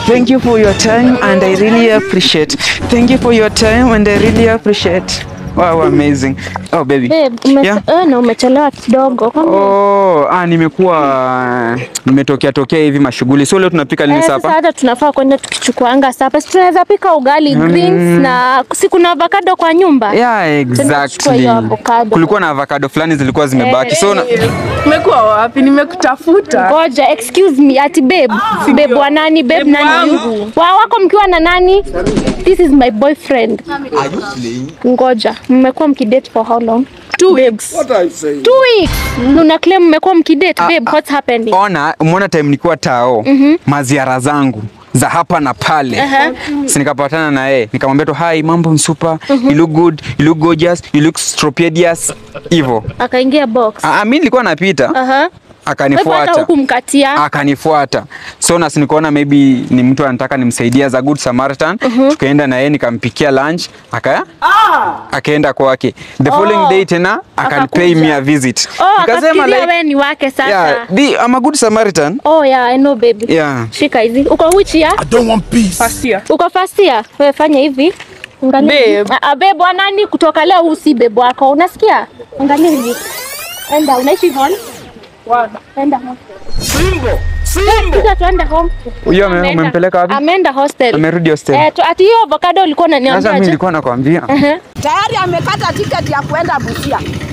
Thank you for your time and I really appreciate. Thank you for your time and I really appreciate. Wow, amazing. Oh baby. Babe, ume Yeah. eh, na umechelewa kidogo. Kwani- Oh, ah, nimekuwa nimetokea tokea hivi mashughuli. So leo tunapika nini Eh, sasa sapa? hata tunafaa kwenda tukichukuanga sapa. Si tunaweza pika ugali greens na si kuna avocado kwa nyumba. Yeah, tuchukue exactly. hiyo avocado. Kulikuwa na avocado fulani zilikuwa zimebaki. So na, Umekuwa wapi? Nimekutafuta. Ngoja, excuse me, ati babe. Babe wa nani? Babe Babe nani? wangu. Wa wako mkiwa na nani? This is my boyfriend. Ngoja, mmekuwa mkidate for how long? Two weeks. Two weeks. Una claim mmekuwa mkidate, babe, what's happening? ona umeona time nikiwa tao maziara zangu za hapa na pale si nikapatana na yeye nikamwambia tu hi mambo msupa you look good you look gorgeous you look stropedious hivyo Akaingia box. Ah, ah, mi nilikuwa napita Aha. Kwa hivyo hata akanifuata hukumkatia. akanifuata so nasi nikaona maybe ni mtu anataka nimsaidie as a good samaritan tukaenda na yeye nikampikia lunch aka akaenda kwake the following day tena akanipay me a visit Oh, Nikasema akafikiria like, wewe ni wake sasa. yeah, the, I'm a good samaritan Oh yeah, I know baby. yeah Shika hizi. Uko which year? don't want peace. First year. Uko first year? Wewe fanya hivi. Angalia. Babe. Ah, ah, babe wa nani kutoka leo huu si babe wako. Unasikia? Angalia hivi. Enda, unaishi hall? Enda home. Simbo, Simbo. Kuja tuende home. Huyo ame- Ameenda. umempeleka wapi? Ameenda hostel. Amerudi hostel. Eh, tu, ati hiyo avocado ulikuwa Sasa mimi unaniambia. nilikuwa nakwambia Ehe. tayari amekata tiketi ya kuenda Busia.